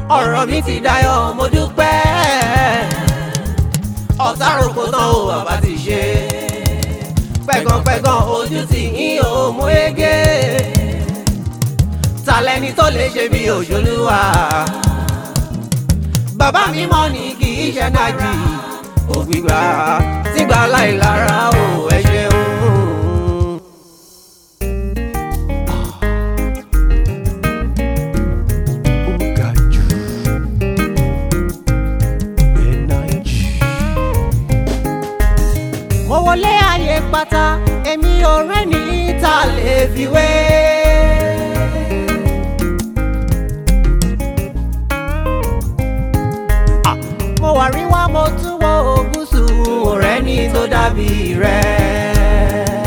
ọ̀rọ̀ mi ti dayọ̀ mo dúpẹ́ ọ̀tá rògbò tán o bàbá ti ṣe pẹ̀gànpẹ̀gàn ojú ti yín o mú ege talẹ́ni tó lè ṣe bí òjòlúwa bàbá mi mọ̀ ní kì í ṣe nájì ògbìgbà tígbà láìlára o ẹ ṣeun. mo wọlé ayé pátá èmi ò rẹ́ni tá lè fi wé. Ah, mo wà rí wá mo tún wo ògúsù ọ̀rẹ́ ní tó dàbí rẹ̀.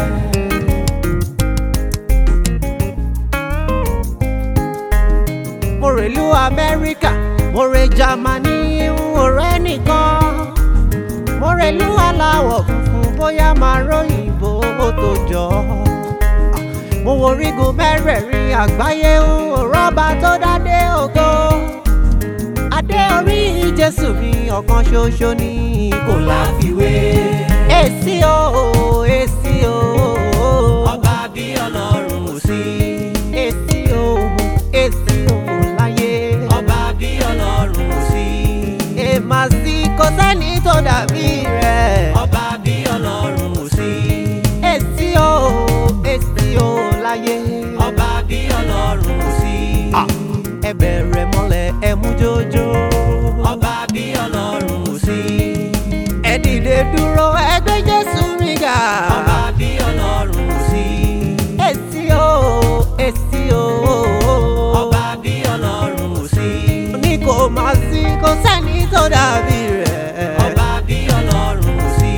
mo rèlú amẹ́ríkà mo rè jámánì ọ̀rẹ́ nìkan mo rèlú aláwọ̀ funfun bóyá máa ròyìnbó tó jọ. mo wo orígun mẹ́rẹ̀ẹ̀rin àgbáyé rọ́bà tó dádé ògo. adé orí jésù mi ọ̀kan ṣoṣo ni kò láfiwé. èsì o èsì o. ọba bí ọlọ́run ò sí. èsì o èsì o láyé. ọba bí ọlọ́run ò sí. èèmà sí kò sẹ́ni tó dàbí rẹ̀. ọba bí ọlọ́run ò sí. èsì o èsì o láyé. ọba bí ọlọ́run ò sí. ẹ bẹ̀rẹ̀ mọ́lẹ̀ ẹ mú jójó. ọba bí ọlọ́run ò sí. ẹ dìde dúró ẹ gbé jésù mi ga. ọba bí ọlọ́run ò sí. èsì o èsì o. ọba bí ọlọ́run ò sí. ní kò má sí kò sẹ́ni tó dàbí rẹ̀. ọba bí ọlọ́run ò sí.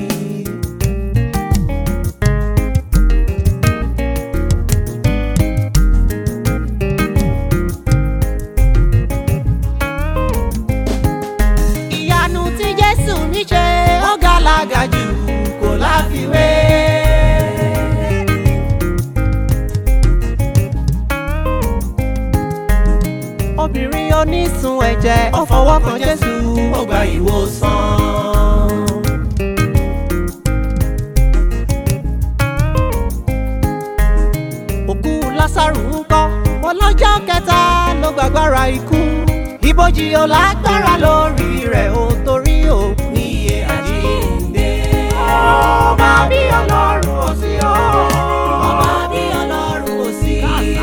ìyanu tí jésù mi ṣe ó gàlágà jù kò láfiwé. obìnrin onísun ẹ̀jẹ̀ ó fọwọ́ kan jésù ó gba ìwòsàn. òkú lásàrù ń kọ́ ọlọ́jọ́ kẹta ló gbàgbára ikú ibojì ò lágbára lórí rẹ̀ ó torí ò ní iye àjíǹde. ọba bí ọlọ́run ò sí o. ọba bí ọlọ́run ò sí.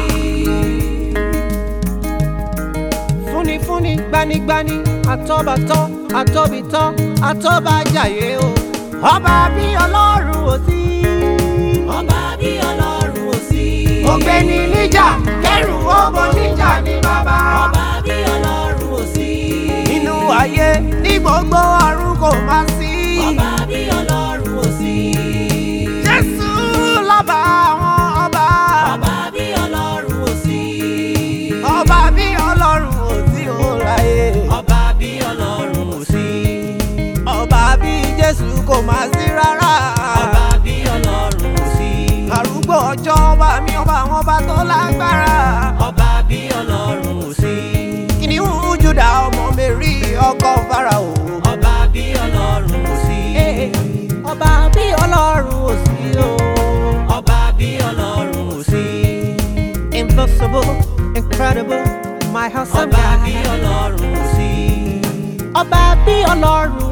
fúnifúni gbanigbani àtọ́bàtọ́ àtọ́bìtọ́ àtọ́bàjáyé o. ọba bí ọlọ́run ò sí. ọba bí ọlọ́run ò sí. ògbéni níjà kẹrù ọmọ níjà ní bàbá. ọba bí ọlọ́run ò sí. nínú ayé ní gbogbo ọ̀run kò má sí. ọba bí ọlọ́run ò sí. jésù lọ́ba àwọn ọba. ọba bí ọlọ́run ò sí. ọba bí ọlọ́run ò sí ó láyé. ọba bí ọlọ́run ò sí. ọba bí jésù kò má sí rárá. ọba bí ọlọ́run ò sí. arúgbó ọjọ́ ọba mi ọba àwọn ọba tó lágbára. ọba bí ọlọ́run ò sí. kìnìún júdà ọmọ mẹ́rí ọkọ farao. ọba bí ọlọ́run ò sí. ọba bí ọlọ́run ò sí o. ọba bí ọlọ́run ò sí. Impossible, incredible, my awesome ọba God. bí ọlọ́run ò sí. ọba bí ọlọ́run